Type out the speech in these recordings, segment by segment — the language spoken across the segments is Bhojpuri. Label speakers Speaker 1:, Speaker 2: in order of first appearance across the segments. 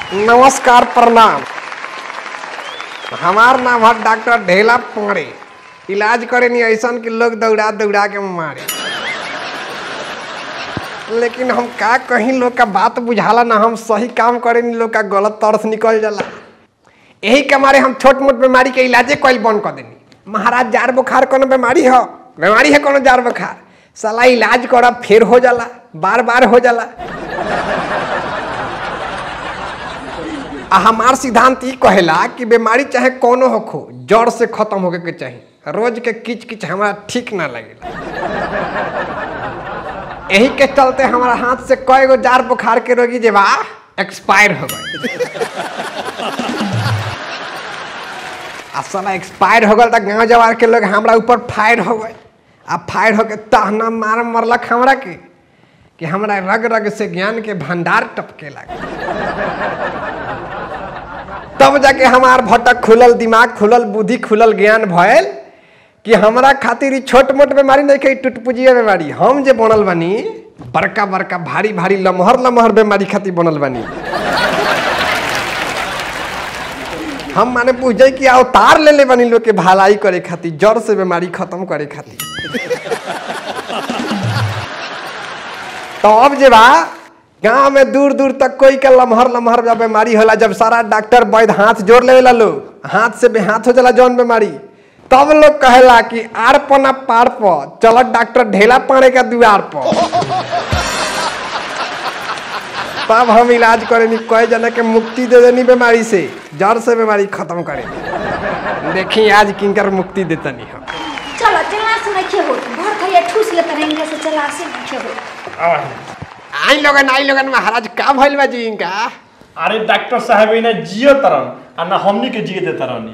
Speaker 1: नमस्कार प्रणाम हमार नाम है डॉक्टर ढेला पाड़े इलाज करे नहीं ऐसा कि लोग दौड़ा दौड़ा के मारे लेकिन हम का कहीं लोग का बात बुझाला ना हम सही काम करे नहीं लोग का गलत तरफ निकल जाला यही के मारे हम छोट मोट बीमारी के इलाजे कल बंद कर देनी महाराज जार बुखार कोनो बीमारी हो बीमारी है कोनो जार बुखार साला इलाज करब फिर हो जाला बार बार हो जाला आ हमार सिद्धांत ई कहेला कि बीमारी चाहे कोनो होखो जड़ से खत्म होके के चाहिए रोज के किच किच हमारा ठीक ना लगेला यही के चलते हमारा हाथ से कई गो जार बुखार के रोगी जे बा एक्सपायर हो गए आ साला एक्सपायर हो गल त गांव जवार के लोग हमरा ऊपर फायर हो गए आ फायर होके तहना मार मरलक हमरा के कि हमरा रग रग से ज्ञान के भंडार टपके लगे तब जाके हमार भटक खुलल दिमाग खुलल बुद्धि खुलल ज्ञान भयल कि हमरा खातिर ई छोट मोट बीमारी नहीं के टुटपुजिया बीमारी हम जे बनल बानी बड़का बड़का भारी भारी लमहर लमहर बीमारी खातिर बनल बानी हम माने पूछे कि अवतार ले ले बनी लोग के भलाई करे खातिर जड़ से बीमारी खत्म करे खातिर तो अब जे बा गांव में दूर दूर तक कोई के लमहर लमहर जब बीमारी होला जब सारा डॉक्टर वैद्य हाथ जोड़ लेवेला लोग हाथ से बेहाथ हो जाला जौन बीमारी तब लोग कहेला कि आर पना पार प चलत डॉक्टर ढेला पाड़े का दुआर पर तब हम इलाज करेनी कई जना के मुक्ति दे देनी बीमारी से जड़ से बीमारी खत्म करे देखी आज किनकर मुक्ति देतनी हम
Speaker 2: चलो चला से नहीं हो भर खइया ठूस लेते रहेंगे से चला से नहीं हो
Speaker 1: आई लोगन आई लोगन महाराज का भइल बा जी इनका
Speaker 3: अरे डॉक्टर साहब इन्हें जियो तरन आ ना हमनी के जिए दे तरनी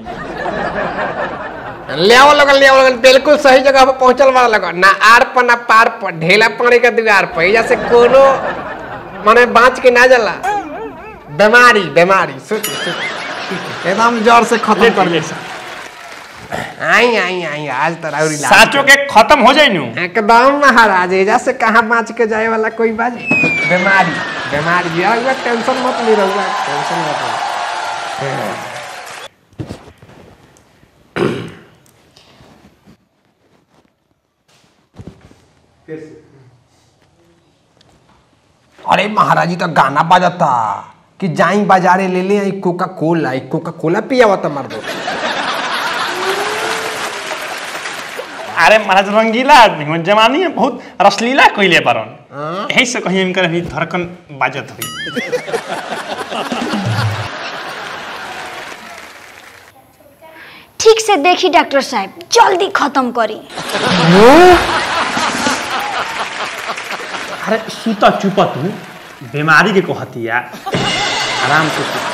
Speaker 1: ले आओ लोगन ले आओ लोगन बिल्कुल सही जगह पे पहुंचल वाला लोगन ना आर पर ना पार पर ढेला पानी के दुआर पर एजा से कोनो माने बाँच के ना जाला बीमारी बीमारी सोच सोच एकदम जड़ से खत्म कर दे आई आई आई आज तो राउर इलाज
Speaker 3: साचो के खत्म हो जाई नु
Speaker 1: एकदम महाराज एजा से कहाँ बाँच के जाए वाला कोई बात बीमारी बीमारी रहुआ टेंशन मत नहीं रहुआ टेंशन मत लो अरे महाराज जी तो गाना बजाता कि जाई बाजारे ले ले आई कोका कोला आई कोका कोला पियावा तो मर दो
Speaker 3: अरे महाराज रंगीला आदमी हन जवानी में बहुत रसलीला कइले परन यही से कहीं इनकर अभी धड़कन बाजत हुई
Speaker 2: ठीक से देखी डॉक्टर साहब जल्दी खत्म करी
Speaker 3: अरे सुता चुपा तू बीमारी के कहतिया आराम से सु।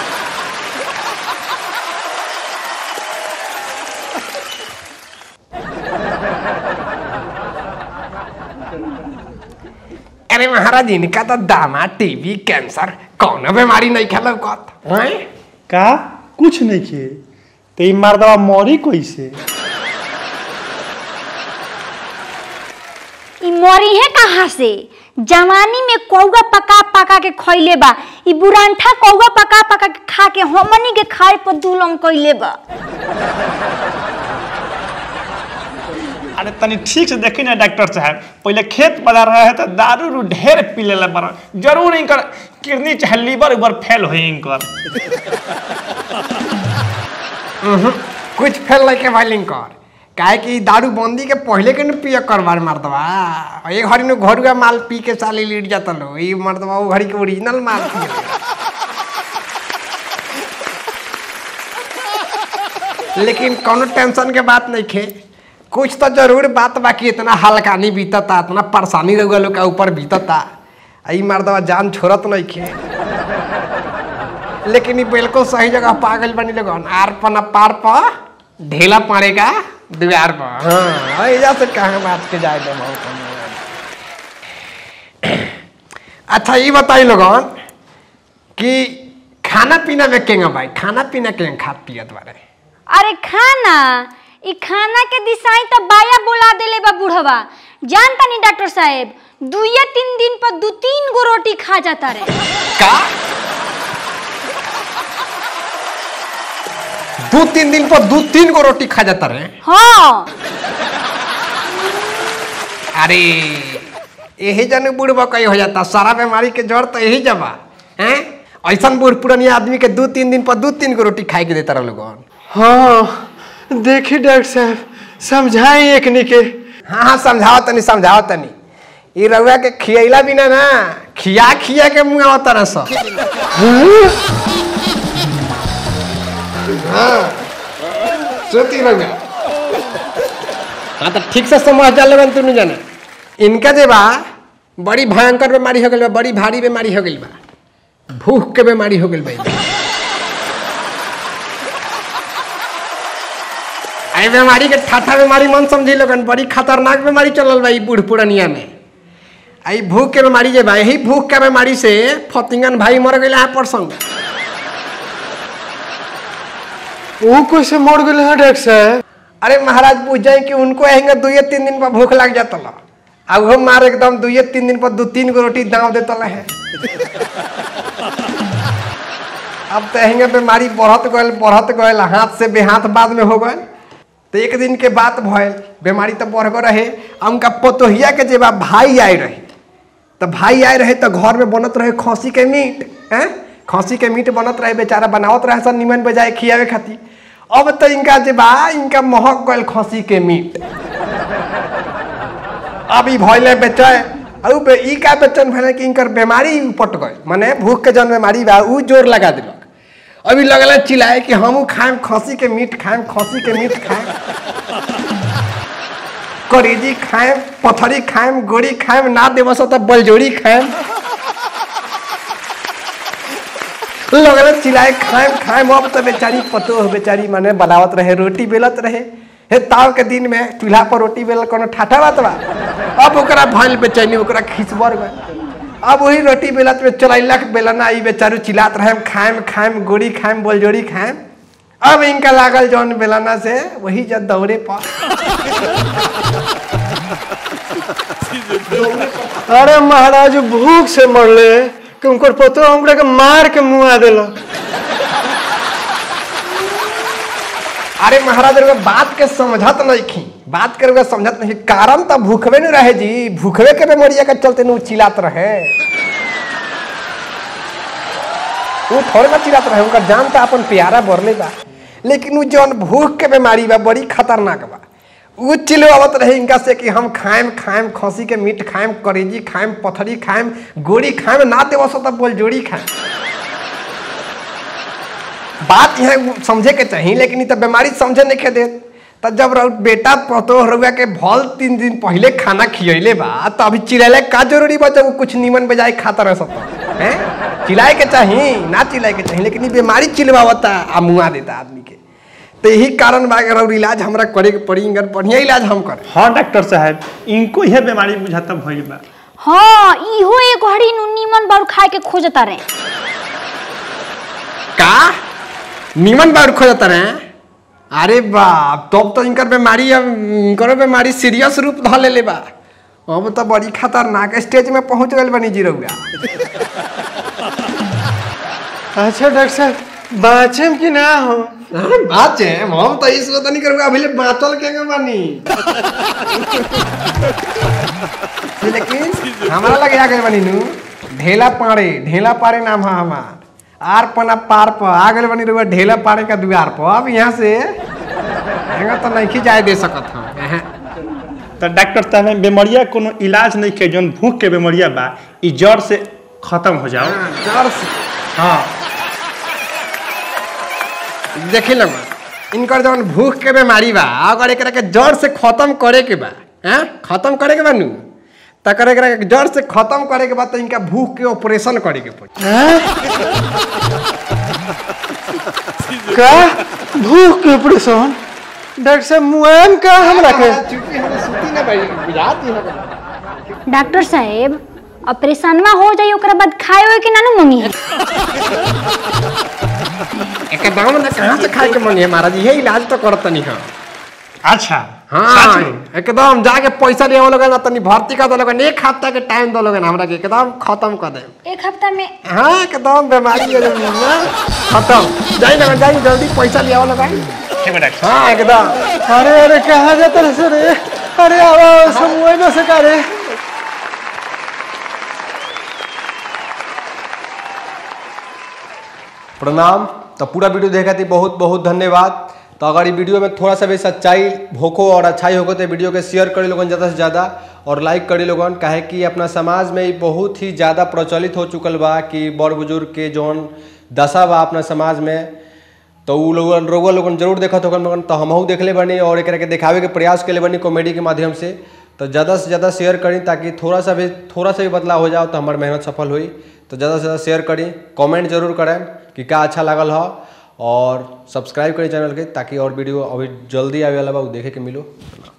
Speaker 1: अरे महाराज इनका तो दामा टीबी कैंसर कौन बीमारी नहीं खेल
Speaker 3: का कुछ नहीं किए ते ई मर्दवा मरी कैसे
Speaker 2: ई मरी है कहाँ से जवानी में कौआ पका पका के खइले बा ई बुरांठा कौआ पका पका के खा के हमनी के खाए पर दुलम कइले बा
Speaker 3: अरे तनी ठीक से देखी ना डॉक्टर साहब पहले खेत बाजार रहे तो दारू रू ढेर पी लेला बड़ा जरूर इनकर किडनी चाहे लीवर उबर फेल हो इनकर
Speaker 1: कुछ फेल नहीं के भाई कर काहे कि दारू बंदी के पहले के न पिया करवार मर्दवा एक घड़ी में घरुआ माल पी के साली लीट जाता लो ई मर्दवा वो घड़ी के ओरिजिनल माल पिए लेकिन कोनो टेंशन के बात नहीं खे कुछ तो जरूर बात बाकी इतना हल्का नहीं बीतता इतना परेशानी रहुआ लोग के ऊपर बीतता आ ई मर्दवा जान छोड़त नहीं खे लेकिन ये बिल्कुल सही जगह पागल बनी लोगन आर पर न पार पर ढेला पड़ेगा दीवार पर हाँ ऐजा से कहाँ बात के जाए दे बहुत अच्छा ये बताई लोगन कि खाना पीना में केंगा भाई खाना पीना केंगा खात पियत बारे
Speaker 2: अरे खाना ई खाना के दिशाई तो बाया बोला देले बा बुढ़वा जानता नहीं डॉक्टर साहेब दुइये तीन दिन पर दू तीन गो रोटी खा जाता रे
Speaker 1: का दू तीन दिन पर दू तीन गो रोटी खा जाता रहे
Speaker 2: हाँ
Speaker 1: अरे यही जन बूढ़ बकई हो जाता सारा बीमारी के जड़ तो यही जबा हैं ऐसा बूढ़ पुरानिया आदमी के दू तीन दिन पर दू तीन गो रोटी खाए के देता रह लोगन
Speaker 4: हाँ देखी डॉक्टर साहब समझाई एकनी के
Speaker 1: हाँ हाँ समझाओ तनी समझाओ तनी ई रउआ के खियैला बिना ना खिया खिया के मुंह आवत तरह स हाँ सोती रउआ हाँ तो ठीक से समझ जा लगन तू नहीं जाना इनका जे बा बड़ी भयंकर बीमारी हो गई बा बड़ी भारी बीमारी हो गई बा भूख के बीमारी हो गई बा आई बीमारी के ठाठा बीमारी मन समझी लोगन बड़ी खतरनाक बीमारी चलल बा ई बूढ़ पुरनिया में आई भूख के बीमारी जे बा यही भूख के बीमारी से फतिंगन भाई मर गए है परसों
Speaker 4: वो कैसे मर गए हैं डॉक्टर साहब
Speaker 1: अरे महाराज पूछ जाए कि उनको आएंगे दुए तीन दिन पर भूख लग जाता ला अब वो मार एकदम दुए तीन दिन पर दो तीन गो रोटी दाव देता ला है अब तो आएंगे बीमारी बढ़त गए बढ़त गए हाथ से बेहाथ बाद में हो गए तो एक दिन के बात भयल बीमारी तो बढ़ गए रहे आ उनका पोतोहिया के जेबा भाई आए रहे तो भाई आए रहे तो घर में बनत रहे खसी के मीट हैं खसी के मीट बनत रहे बेचारा बनावत रहे सब निमन बजाय खियावे खातिर अब तो इनका जे बा इनका महक गल खसी के मीट अब ई भइले बेचय अब बे ई का बेचन भले कि इनकर बीमारी उपट गए माने भूख के जन बीमारी बा ऊ जोर लगा दिलक अभी लगल चिल्लाए कि हमू खाएम खसी के मीट खाएम खसी के मीट खाएम करेजी खाएम पथरी खाएम गोड़ी खाएम ना देवस तो बलजोड़ी खाएम लगल चिल्लाए खाएम खाएम अब तो बेचारी पतो हो बेचारी माने बनावत रहे रोटी बेलत रहे हे ताव के दिन में चूल्हा पर रोटी बेलल कोनो ठाठा बात बा अब ओकरा भइल बेचैनी ओकरा खिसबर गए अब वही रोटी बेलत में चलैलक बेलना ई बेचारू चिल्लात रहे खाएम खाएम गोड़ी खाएम बोलजोड़ी खाएम अब इनका लागल जौन बेलना से वही जब दौड़े पर
Speaker 4: अरे महाराज वो भूख से मरले कि उनकर पतो हमरा के मार के मुआ देलक
Speaker 1: अरे महाराज रउआ बात के समझत नहीं खी बात के रउआ समझत नहीं कारण तो भूखबे नहीं रहे जी भूखबे के बेमरिया के चलते नु चिल्लात रहे वो थोड़े ना चिल्लात रहे उनका जान तो अपन प्यारा बरले बा लेकिन वो जौन भूख के बीमारी बा बड़ी खतरनाक बा वो चिल्लावत रहे इनका से कि हम खाएम खाएम खसी के मीट खाएम करेजी खाएम पथरी खाएम गोड़ी खाएम ना देव सो तब बोल जोड़ी खाएम बात यहाँ समझे के चाहिए लेकिन ई तो बीमारी समझे नहीं के दे तो जब रउ बेटा पतो रउआ के भल तीन दिन पहले खाना खियले बा तो अभी चिल्लाए का जरूरी बा जब वो कुछ निमन बजाय खाता रह सकता है चिल्लाए के चाहिए ना चिल्लाए के चाहिए लेकिन ई बीमारी चिल्लावता आ मुआ देता आदमी के तो यही कारण बा अगर और इलाज हमरा करे के पड़ी अगर बढ़िया इलाज हम करें
Speaker 3: हाँ डॉक्टर साहब इनको यह बीमारी बुझाता भइल बा
Speaker 2: हाँ इहो एक घड़ी नु नीमन बारू खाए के खोजता रहे
Speaker 1: का निमन बार खोजता रहे अरे बाप तब तो इनकर बीमारी अब इनकर बीमारी सीरियस रूप ध ले बा अब तो बड़ी खतरनाक स्टेज में पहुंच गए बनी जी रउआ
Speaker 4: अच्छा डॉक्टर साहब बाँचेम कि ना हो
Speaker 1: बात है हम तो इस वतनी करूँगा अभी ले बातल के के बानी लेकिन हमारा लगे आ गए बनी नु ढेला पाड़े ढेला पाड़े नाम है हमार आर पना पार पर आ गए बनी रुआ ढेला पाड़े का द्वार पर अब यहाँ से यहाँ तो नहीं जाए दे सकत हम यहाँ
Speaker 3: तो डॉक्टर साहब बीमारिया कोनो इलाज नहीं के जौन भूख के बीमारिया बा ई जड़ से खत्म हो जाओ
Speaker 1: जड़ से
Speaker 3: हाँ
Speaker 1: देखी लोग इनकर जौन भूख के बीमारी बा अगर एकरा के जड़ से खत्म करे के बा हैं खत्म करे के बा नु त करे एकरा के जड़ से खत्म करे के बा तो इनका भूख के ऑपरेशन करे के पड़ी
Speaker 4: हैं? का भूख के ऑपरेशन डॉक्टर साहब मुआम का हमरा के
Speaker 1: चुप्पी हमें सुती ना भाई बुझाती है
Speaker 2: डॉक्टर साहेब ऑपरेशनवा हो जाई ओकरा बाद खाए होए कि ना नु मंगी है
Speaker 1: एकदम ना कहाँ से खाए के मन है महाराज ये इलाज तो करत नहीं हम
Speaker 3: अच्छा
Speaker 1: हाँ एकदम जाके पैसा ले लोगे ना तनी भर्ती कर दोगे एक हफ्ता के टाइम दोगे ना हमरा के एकदम खत्म कर दे
Speaker 2: एक हफ्ता में
Speaker 1: हाँ एकदम बीमारी है जो ना, खत्म जाई ना जाई जल्दी पैसा ले आओ लोगे
Speaker 3: ठीक है डॉक्टर
Speaker 1: हाँ एकदम
Speaker 4: अरे अरे कहाँ जाता रहे सर अरे आओ समूह में से करे
Speaker 5: प्रणाम तो पूरा वीडियो देखा थी बहुत बहुत धन्यवाद तो अगर ये वीडियो में थोड़ा सा भी सच्चाई होको और अच्छाई होको तो वीडियो के शेयर करी लोगन ज़्यादा से ज़्यादा और लाइक करी लोगन काहे कि अपना समाज में ये बहुत ही ज़्यादा प्रचलित हो चुकल बा कि बड़ बुजुर्ग के जौन दशा बा अपना समाज में तो उ लोगन रोगा लोगन जरूर देखत होगन मगन तो हमहू देखले बनी और एकरा के दिखावे के प्रयास केले बनी कॉमेडी के माध्यम से तो ज़्यादा से ज़्यादा शेयर करी ताकि थोड़ा सा भी थोड़ा सा भी बदलाव हो जाओ तो हमार मेहनत सफल हुई तो ज़्यादा से ज़्यादा शेयर करी कमेंट जरूर करें कि का अच्छा लागल हो और सब्सक्राइब करी चैनल के ताकि और वीडियो अभी जल्दी आवे वाला बा उ देखे के मिलो